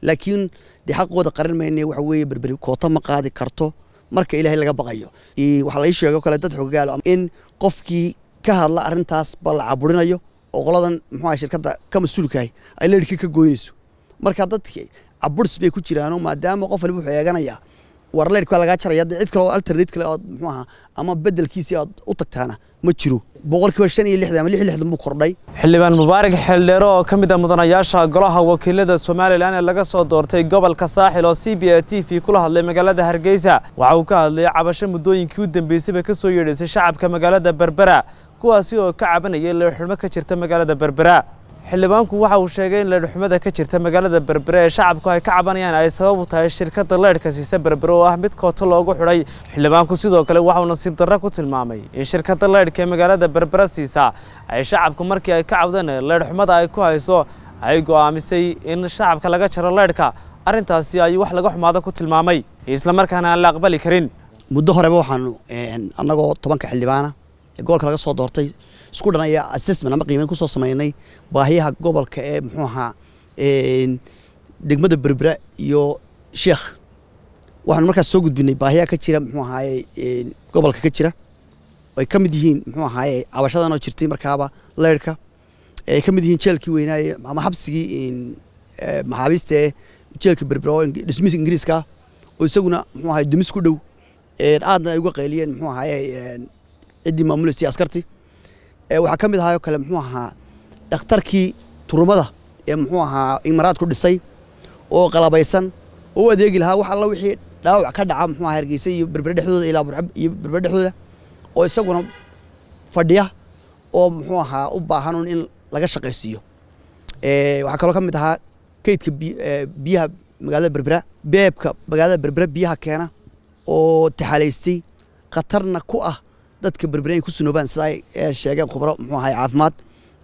laakiin dee xaqooda qaran mayne waxa weeye berberi koota ma qaadi karto marka ilaahay laga baqayo waxaa lai sheego kale dad xoggaalo in qofkii ka hadla arrintaas ba la caburinayo oo qoladan muxuu shirkadda ka mas-uulkahay ay leerhkii ka goynayso marka dadki caburs bay ku jiraano maadaama qof waliba wuxuu eeganayaa war leerhka lagaa jaraya cid kale oo alternate kale ood muxuu ahaa ama bedelkiisii aad u tagtaana ma jiro boqolkiiba shan iyo lixdan ama lix iyo lixdan buu kordhay xildhibaan mubaarak xeeldheero oo ka mid ah mudanayaasha golaha wakiilada somalilan ee laga soo doortay gobolka saaxil oo c b a t v kula hadlay magaalada hargeysa waxa uu ka hadlayay cabasho muddooyinkii u dambeysayba ka soo yeedhaysay shacabka magaalada berbera kuwaasi oo ka cabanayay leerxumo ka jirta magaalada berbera xildhibaanku waxa uu sheegay in leerxumada ka jirta magaalada berbere ee shacabku ay ka cabanayaan ay sabab u tahay shirkadda leerhka siisa berbere oo ah mid kooto loogu xidhay xildhibaanku sidoo kale waxauu nasiib darro ku tilmaamay in shirkadda leerhka ee magaalada berbere siisa ay shacabku markii ay ka cabdeen leerxumada ay ku hayso ay go'aamisay in shacabka laga jaro leerhka arrintaasi ayuu wax laga xumaado ku tilmaamay islamarkaana aan la aqbali karin muddo horeba waxaanu annagoo tobanka xildhibaana ee gobolka laga soo doortay isku dhan ayaa assessment ama qiimeyn kusoo sameynay baahiyaha gobolka ee muxuu ahaa degmada berbera iyo sheekh waxaanu markaas soo gudbinay baahiyaha ka jira muxuu ahaaye gobolka ka jira ay ka mid yihiin muxuu ahaaye cabashadan oo jirtay markaaba leyrhka ay ka mid yihiin jeelkii weynaaye ama xabsigii maxaabiista ee jeelka berbera oo dhismis ingiriiska oo isaguna muxuu ahaye dumis ku dhow aadna ay uga qayliyeen muxuu ahaaye ciddii maamulaysa askartii waxaa ka mid ahaayoo kale muxuu ahaa dhakhtarkii turumada ee muxuu ahaa imaraadku dhisay oo qalabaysan oo u adeegi lahaa wax alla wixii dhaawac ka dhaca muxuu ahaa hargeysa iyo berbere dhexdooda ilaa burcab iyo berbere dhexdooda oo isaguna fadhiya oo muxuu ahaa u baahan un in laga shaqaysiiyo waxaa kaloo ka mid ahaa kaydka biyaha magaalada berbera beebka magaalada berbera biyaha keena oo taxaalaystay khatarna ku ah dadka berbere ay ku sunoobaan sida ay sheegeen khubro muxuu ahay caafimaad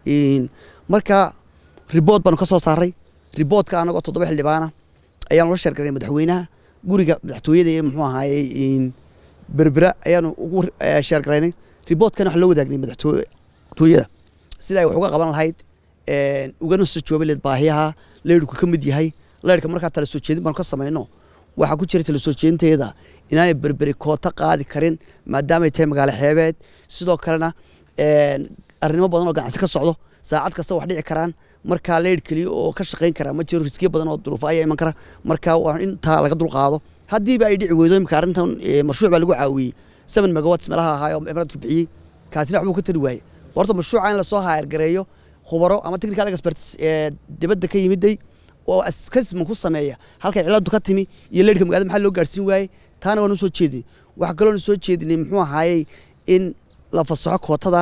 marka ribood baanu ka soo saaray riboodka anagoo toddoba xildhibaana ayaanu la sheergaray madaxweynaha guriga madaxtooyada ee muxuu ahaye berbera ayaanu ugu sheergaraynay riboodkana waxaa loo wadaagnay madaxtooyada sida ay wax uga qaban lahayd ugana soo joobi lahayd baahiyaha leyrhku ka mid yahay leyrhka markaa tala soo jeedin baanu ka samayno waxaa ku jira tala soo jeedinteeda inaanay berberi koota qaadi karin maadaamay tahay magaalo xeebeed sidoo kalena arrimo badan oo ganacsi ka socdo saacad kasta wax dhici karaan markaa leyrh keliya oo ka shaqayn karaa ma jiro riskiya badan oo duruufo ayaa iman kara marka waa intaa laga dulqaado haddiiba ay dhici weydo imika arrintan mashruuc baa lagu caawiyey seven megawats meelaha ahaa oo emiraadku bixiyey kaasina waxbuu ka tari waayey horta mashruuca in lasoo haayargareeyo khubaro ama technical experts ee dibadda ka yimiday oo assessment ku sameeya halkay ciladu ka timi iyo leyrhka magaalada maxaa loo gaarsiin waayey taana waanu soo jeedinay waxaa kaloonu soo jeedinay muxuu ahaayey in la fasaxo kootada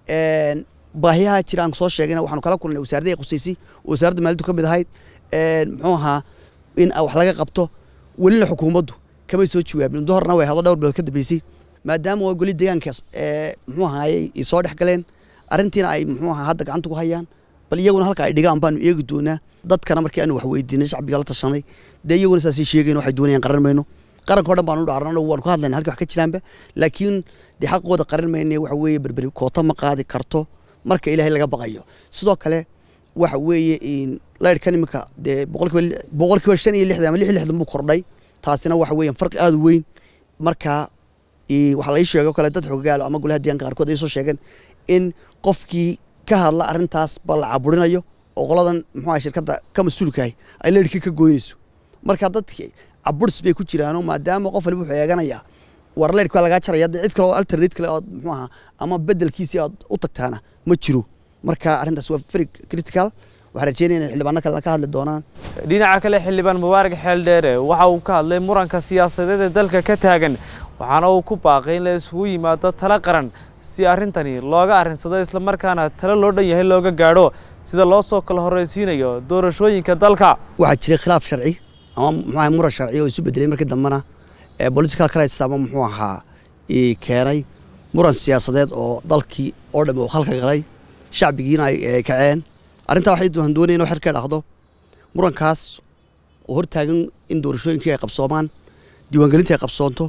baahiyaha jira aan soo sheegayna waxaanu kala kulnay wasaaradda qusaysay oo wasaaradda maaliyaddu ka mid ahayd muxuu ahaa in wax laga qabto welina xukuumaddu kamay soo jawaabin muddo horna way hadlo dhowr bilood ka dambeysay maadaama waa goli deegaanka muxuu ahaayey ay soo dhex galeen arrintiina ay muxuu ahaa hadda gacanta ku hayaan bal iyaguna halka ay dhigaan baanu eegi doonaa dadkana markii aanu wax weydiinay shacbiga la tashanay dee iyaguna saasay sheegayn waxay doonayaan qaran mayno qaranka o dhan baanu dhaarnano waanu ka hadlayna halkii wax ka jiraanba laakiin dee xaqooda qaran mayne waxa weeye berberi koota ma qaadi karto marka ilaahay laga baqayo sidoo kale waxa weeye leyrhkan iminka dee boqolkiiba boqolkiiba shan iyo lixdan ama lix iyo lixdan buu kordhay taasina waxa weeyaan farqi aada u weyn marka waxaa lai sheego kale dad xoggaalo ama golaha deegaanka qaarkood ay soo sheegeen in qofkii ka hadla arrintaas ba la caburinayo oo qoladan muxuu ahay shirkadda ka mas-uulkahay ay leyrhkii ka goynayso marka dadki caburs bay ku jiraano maadaama qof waliba wuxuu eeganayaa war leyrhka lagaa jaraya cid kale oo alternate kale ood muxuu ahaa ama bedelkiisii aad u tagtaana ma jiro marka arrintaas waa very critical waxaan rajeynaya in xildhibaano kalena ka hadli doonaan dhinaca kale xildhibaan mubaarak xeeldheere waxa uu ka hadlay muranka siyaasadeed ee dalka ka taagan waxaana uu ku baaqay in la isugu yimaado talo qaran si arrintani looga arrinsado islamarkaana talo loo dhan yahay looga gaadho sida loo soo kala horraysiinayo doorashooyinka dalka waxaa jiray khilaaf sharci ama muxuu ahay muran sharci oo isu bedelay markii dambena political crisis ama muxuu ahaa keenay muran siyaasadeed oo dalkii oo dhan uu khalka galay shacbigiina ay kaceen arrintaa waxay doonaya inuu xer ka dhaqdo murankaas oo hortaagan in doorashooyinkii ay qabsoomaan diiwaangelintii ay qabsoonto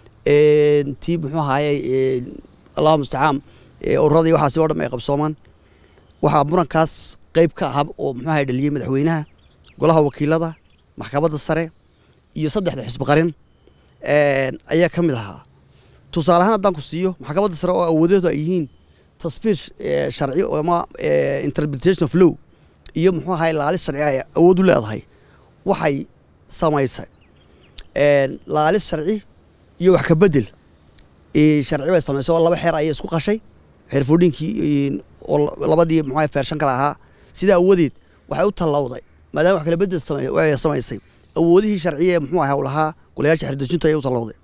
tii muxuu ahaaye allahu mustacaan ururada iyo waxaasi oo dhan ay qabsoomaan waxaa murankaas qayb ka aha oo muxuu ahay dhaliyey madaxweynaha golaha wakiilada maxkamadda sare iyo saddexda xisbi qarin ayaa ka mid ahaa tusaale ahaan haddaan ku siiyo maxkamadda sare oo awoodeedu ay yihiin tasfiir sharci ama interpretation of law iyo muxuu ahay laalis sharci ay awood u leedahay waxay samaysay laalis sharci iyo wax ka bedel sharci bay samaysay oo laba xeer ayay isku qashay xeer foodhinkii oo labadii muxuu feershan kale ahaa sidaa awoodeed waxay u tallawday maadaama wax kala bedel samaysay awoodihii sharciya ee muxuu ahaa lahaa golayaasha xerdejintu ayay u tallawday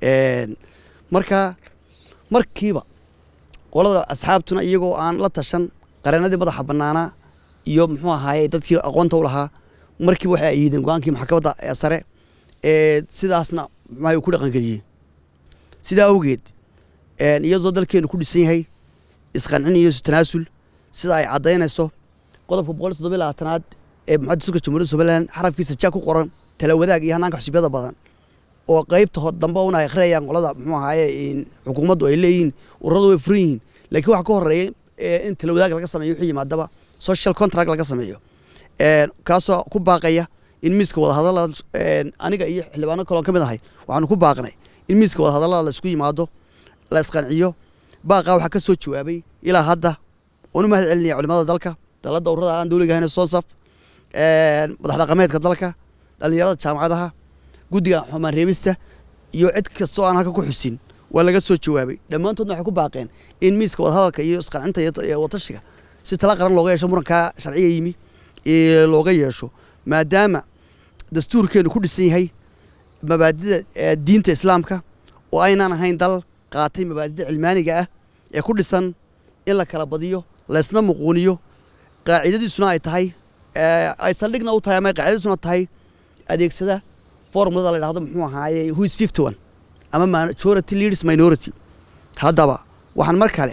marka markiiba qolada asxaabtuna iyagoo aan la tashan qareenadii madaxa bannaanaa iyo muxuu ahaaye dadkii aqoonta u lahaa markiiba waxay ayiideen go-aankii maxkamadda sare ee sidaasna muxuu ku dhaqangeliyey sidaa awgeed iyadoo dalkeenu ku dhisan yahay isqancin iyo isu tanaasul sida ay caddaynayso qodobka boqol toddoba labaatanaad ee muxadisulka jamhuuriyadda somalilan xarafkiisa ja ku qoran tala wadaag iyo hanaanka xusubyada badan oo qaybta dambe una akhriyayaan qolada muxuu ahaaye xukuumaddu ay leeyihiin ururadu way furan yihiin laakiin waxa ka horeeya in tala wadaag laga sameeyo wixii yimaadaba social contract laga sameeyo kaasoo ku baaqaya in miiska wadahadallada aniga iyo xildhibaano kaloon ka mid ahay waxaanu ku baaqnay in miiska wadahadallada la isku yimaado la isqanciyo baaqaa waxaa ka soo jawaabay ilaa hadda oonu mahad celinaya culimada dalka dalada ururada aan dowliga ahayn sonsaf madax dhaqameedka dalka dhallinyarada jaamacadaha guddiga xumaan reebista iyo cid kastoo aan halka ku xusin waa laga soo jawaabay dhammaantoodna waxay ku baaqeen in miiska wadahadalka iyo isqancinta iyo watashiga si tala qaran looga yeesho murankaa sharciga yimi looga yeesho maadaama dastuurkeenu ku dhisan yahay mabaadida diinta islaamka oo aynaan ahayn dal qaatay mabaadida cilmaaniga ah ee ku dhisan in la kala badiyo laysna muquuniyo qaacidadiisuna ay tahay ay saldhigna u tahay ama qaacidadiisuna tahay adeegsada formulada la dhahdo muxuu ahaaye who is fifty one ama majority leaders minority haddaba waxaan mar kale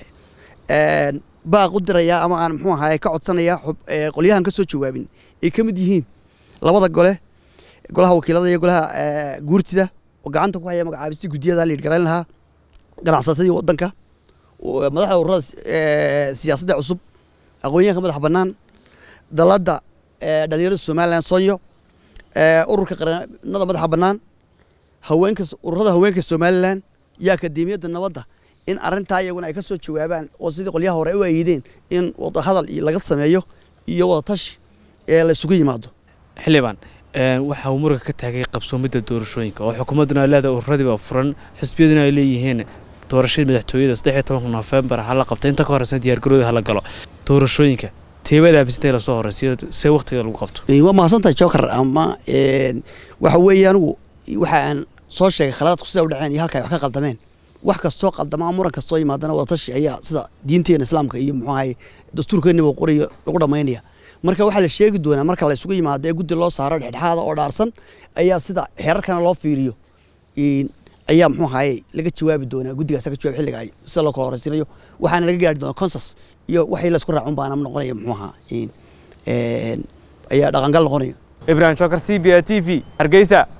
baaq u dirayaa ama aan muxuu ahaaye ka codsanayaa qolyahan ka soo jawaabin ay ka mid yihiin labada gole golaha wakiilada iyo golaha guurtida oo gacanta ku haya magacaabistii guddiyada la yidhgalayn lahaa ganacsatadii waddanka madaxda ururada siyaasadda cusub aqoonyahanka madaxa bannaan dalladda dhalinyarada somalilan sonyo ururka qaranada madaxa bannaan haweenka ururada haweenka somalilan iyo akademiyadda nabadda in arrintaa iyaguna ay ka soo jawaabaan oo sidii qolyaha hore u ayiideen in wadahadal laga sameeyo iyo wadatashi ee la isugu yimaado xildhibaan waxa uu muranka ka taagay qabsoomidda doorashooyinka oo xukuumadduna ay leedahay ururadiiba furan xisbiyaduna ay leeyihiin doorashadii madaxtooyada saddex iyo tobanka nofembar hala qabta inta ka horeysan diyaargarooda hala galo doorashooyinka teebada abisintay lasoo horeysiyo see waqtiga lagu qabto waa mahadsantahay joker ama waxa weeye anigu waxa aan soo sheegay khaladaadku sida u dhaceen iyo halka ay wax ka qaldameen wax kastoo qaldama muran kastoo yimaadana wadatashi ayaa sida diinteena islaamka iyo muxuu ahaye dastuurkeennaba qorayo lagu dhammaynaya marka waxaa la sheegi doonaa marka la isugu yimaado ee guddi loo saaro dhexdhexaada oo dhaarsan ayaa sida xeerarkana loo fiiriyo ayaa muxuu ahaye laga jawaabi doonaa guddigaas ka jawaab xilliga ay sida loo kala horeysiinayo waxaana laga gaari doonaa consas iyo waxay la isku raacun baana noqonaya muxuu ahaa ayaa dhaqangal noqonaya ibrahim shokar c b a t v hargeysa